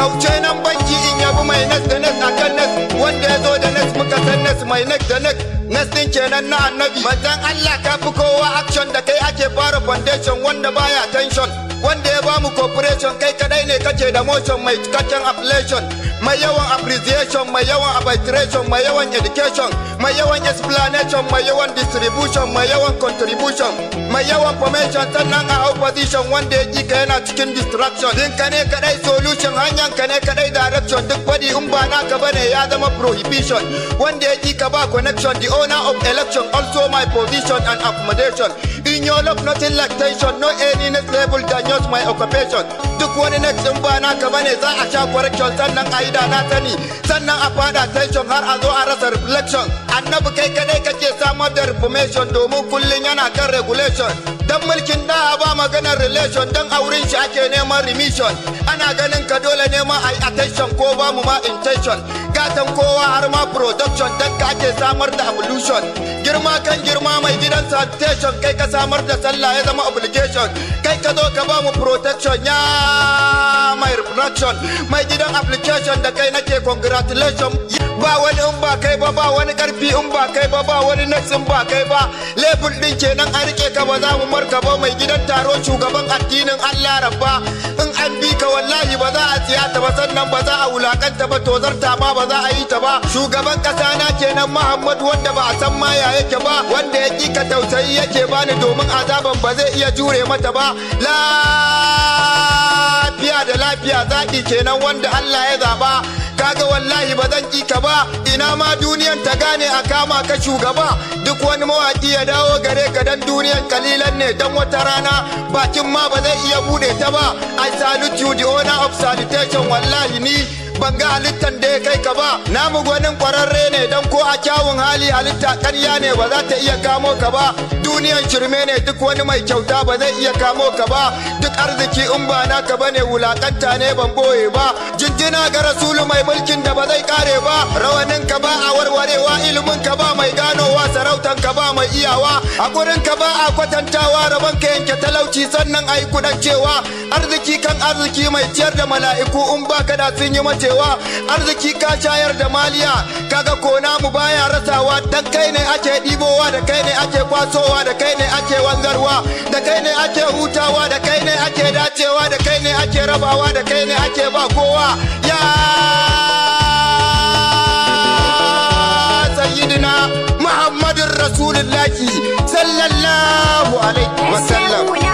wuce nan banki in yabi mai nas da nas akan nas wanda ya zo da nas muka san nas mai nas da nas nas din kenan na annabi manzon Allah ka fi kowa action da kai ake fara foundation wanda baya tension wanda ya bamu cooperation kai kadai ne kake da motion mai cikakken affiliation mai yawan appreciation mai yawan arbitration mai yawan education mai yawan explanation mai yawan distribution mai yawan contribution mai yawan formation sannan a hau position wanda ya ƙi ka yana cikin distraction din ka ne kadai solution hanyar ka ne kadai direction duk body in ba naka bane ya zama prohibition wanda ya ƙi ka ba connection the owner of election also my position and accommodation in your love nothing like tension no any next level than yours my occupation duk wani next in ba naka bane za a sha correction sannan a yi da na sani sannan a fada tension har a zo a rasa reflection annabi kai kadai kake samar da reformation domin kullun yana kan regulation dan mulkin da ba maganar relation dan auren shi ake neman remission ana ganin ka dole neman ai attention ko ba mu ma intention gatan kowa har ma production dan ka ake samar da evolution girma kan girma mai gidan sanitation kai ka samar da sallah ya zama obligation kai ka zo ka ba mu protection ya mai reproduction mai gidan application da kai nake congratulation ba wani in ba kai ba ba wani karfi in ba kai ba ba wani next in ba kai ba level din kenan an rike ka ba za mu marka ba mai gidan taro shugaban addinin Allah rabba in an bi ka wallahi ba za a tsiyata ba sannan ba za a wulakanta ba tozarta ma ba za a yi ta ba shugaban kasa na kenan Muhammad wanda ba a san ma ya yake ba wanda ya ki ka tausayi yake bani domin azaban ba zai iya jure mata ba lafiya da lafiya zaki kenan wanda Allah ya zaba kaga wallahi ba zan ƙi ka ba ina ma duniyan ta gane a kama ka shugaba duk wani mawaki ya dawo gare ka dan duniyan kalilan ne dan wata rana bakin ma ba zai iya bude ta ba I salute you the owner of salutation wallahi ni ban ga halittan da ya kai ka ba namu gwanin kwararre ne dan ko a kyawun hali halitta ƙarya ne ba za ta iya kamo ka ba duniyan shirme ne duk wani mai kyauta ba zai iya kamo ka ba duk arziki in ba naka bane wulakanta ne ban boye ba jinjina ga rasulu mai mulkin da ba zai kare ba rawanin ka ba a warwarewa ilimin ka ba mai ganowa sarautan ka ba mai iyawa hakurin ka ba a kwatantawa rabon ka yanke talauci sannan ai kudan cewa arziki kan arziki mai ciyar da mala'iku in baka da sun yi macewa arziki ka shayar da maliya kaga kona mu baya rasawa dan kai ne ake ɗibowa da kai ne ake kwasowa da kai ne ake wanzarwa da kai ne ake hutawa da kai ne ake dacewa da kai ne ake rabawa da kai ne ake ba kowa ya sayyidina muhammadin rasulullahi sallallahu alaihi wasallam